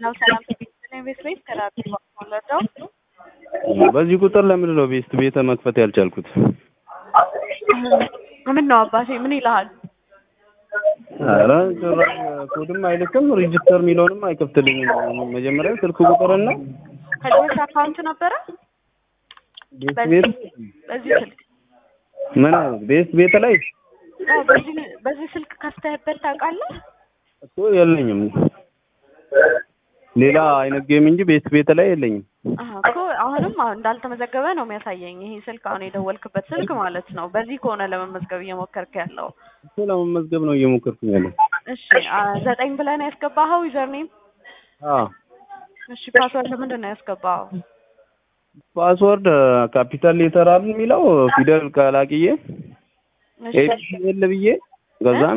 ነው ሰላም ቤት ቤት ከራቢ ወለደው በዚህ ቁጥር ለምንድን ነው ቤስት ቤተ መክፈት ያልቻልኩት? ምን ነው አባቴ ምን ይልሃል? ኧረ ጭራሽ ኮድም አይልክም ሬጅስተር የሚለውንም አይከፍትልኝም። መጀመሪያ ስልክ ቁጥርና ከዚህ በፊት አካውንት ነበረ ቤስት በዚህ ቤት በዚህ ስልክ ምን ቤስት ቤት ላይ አዎ፣ በዚህ በዚህ ስልክ ከፍተህበት ታውቃለህ? እኮ የለኝም። ሌላ አይነት ጌም እንጂ ቤስት ቤት ላይ የለኝም። አዎ እኮ አሁንም አሁን እንዳልተመዘገበ ነው የሚያሳየኝ። ይሄ ስልክ አሁን የደወልክበት ስልክ ማለት ነው። በዚህ ከሆነ ለመመዝገብ እየሞከርክ ያለው እኮ ለመመዝገብ ነው እየሞከርኩኝ ያለው። እሺ፣ አ ዘጠኝ ብለህ ነው ያስገባኸው ዩዘርኔም? አዎ እሺ፣ ፓስወርድ ምንድን ነው ያስገባኸው? ፓስወርድ ካፒታል ሌተር አለ የሚለው ፊደል ቀላቅዬ እሺ፣ ኤቢኤል ብዬ ከዛም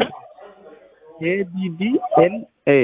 ኤቢዲ ኤል ኤ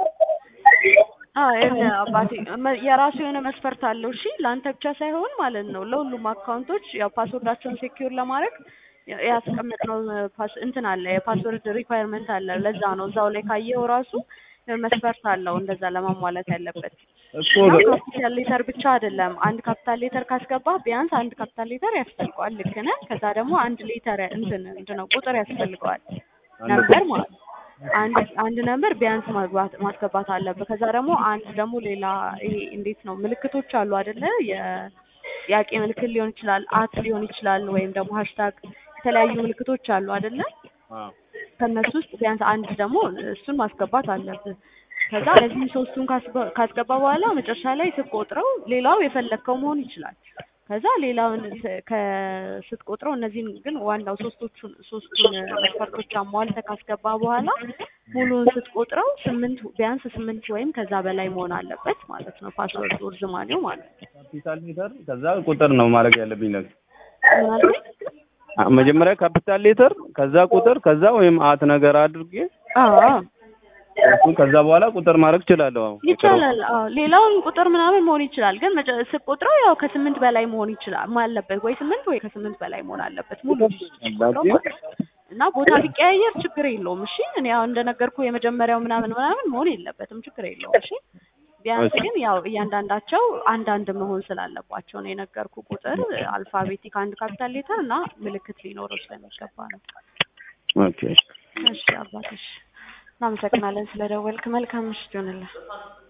አዎ ይኸውልህ አባቴ መ- የራሱ የሆነ መስፈርት አለው። እሺ ለአንተ ብቻ ሳይሆን ማለት ነው ለሁሉም አካውንቶች ያው ፓስወርዳቸውን ሴኪዩር ለማድረግ ያ- ያስቀመጥነው ፓስ እንትን አለ የፓስወርድ ሪኳየርመንት አለ። ለዛ ነው እዛው ላይ ካየኸው ራሱ መስፈርት አለው እንደዛ ለማሟላት ያለበት እኮ እና ካፒታል ሌተር ብቻ አይደለም። አንድ ካፒታል ሌተር ካስገባህ ቢያንስ አንድ ካፒታል ሌተር ያስፈልገዋል። ልክ ነህ። ከዛ ደግሞ አንድ ሌተር እንትን ምንድን ነው ቁጥር ያስፈልገዋል ነምበር ማለት ነው። አንድ አንድ ነምበር ቢያንስ ማግባት ማስገባት አለብህ። ከዛ ደግሞ አንድ ደግሞ ሌላ ይሄ እንዴት ነው ምልክቶች አሉ አይደለ? የጥያቄ ምልክት ሊሆን ይችላል፣ አት ሊሆን ይችላል፣ ወይም ደግሞ ሃሽታግ የተለያዩ ምልክቶች አሉ አይደለ? አዎ ከእነሱ ውስጥ ቢያንስ አንድ ደግሞ እሱን ማስገባት አለብህ። ከዛ እነዚህም ሶስቱን ካስገ- ካስገባ በኋላ መጨረሻ ላይ ስትቆጥረው ሌላው የፈለግከው መሆን ይችላል። ከዛ ሌላውን ስ- ከ- ስትቆጥረው እነዚህን ግን ዋናው ሶስቶቹን ሶስቱን መስፈርቶች አሟልተህ ካስገባ በኋላ ሙሉውን ስትቆጥረው ስምንት ቢያንስ ስምንት ወይም ከዛ በላይ መሆን አለበት ማለት ነው። ፓስወርድ እርዝማኔው ማለት ነው። ካፒታል ሌተር ከዛ ቁጥር ነው ማድረግ ያለብኝ ነገር ምን አልከኝ? አ- መጀመሪያ ካፒታል ሌተር ከዛ ቁጥር ከዛ ወይም አት ነገር አድርጌ አዎ እሱ ከዛ በኋላ ቁጥር ማድረግ እችላለሁ። አዎ ይቻላል። አዎ ሌላውን ቁጥር ምናምን መሆን ይችላል። ግን መጨ- ስትቆጥረው ያው ከስምንት በላይ መሆን ይችላል አለበት ወይ ስምንት ወይ ከስምንት በላይ መሆን አለበት ሙሉ ስትቆጥረው ማለት ነው። እና ቦታ ቢቀያየር ችግር የለውም። እሺ እኔ ያው እንደነገርኩ የመጀመሪያው ምናምን ምናምን መሆን የለበትም ችግር የለውም። እሺ ቢያንስ ግን ያው እያንዳንዳቸው አንዳንድ መሆን ስላለባቸው ነው የነገርኩ ቁጥር አልፋቤቲክ አንድ ካፒታል ሌተር እና ምልክት ሊኖረው ስለሚገባ ነው። ኦኬ እሺ አባትሽ እናመሰግናለን ስለደወልክ። መልካም ምሽት ይሆንልህ።